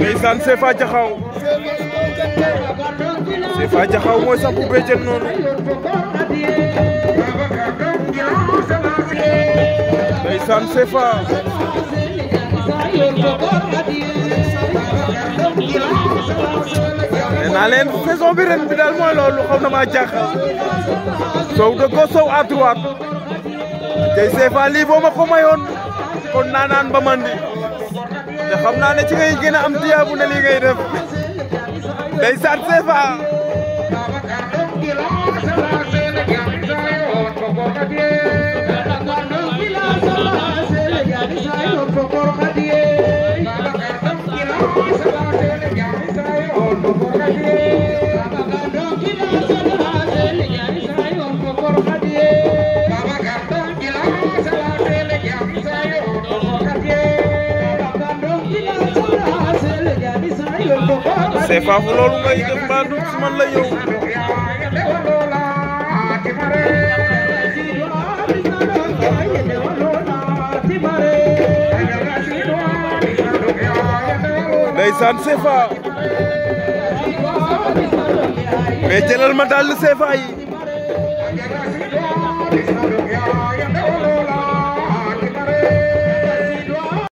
ndeysaan Sefa Jaxaw Sefa Jaxaw mooy sampu béjjën noonu ndeysaan Sefa nee naa leen saison bi ren bi daal mooy loolu xaw na maa jaaxal sow de gauche sow à droite tey Sefa lii boo ma ko mayoon kon naanaan ba mandi te xam naa ne ci ngay gën a am tiyaabu ne lii ngay def ndeysaan Sefa Sefa fu loolu ngay def mbaa du si man la yow ndeysaan Sefa mais jëlal ma dàll Sefa yi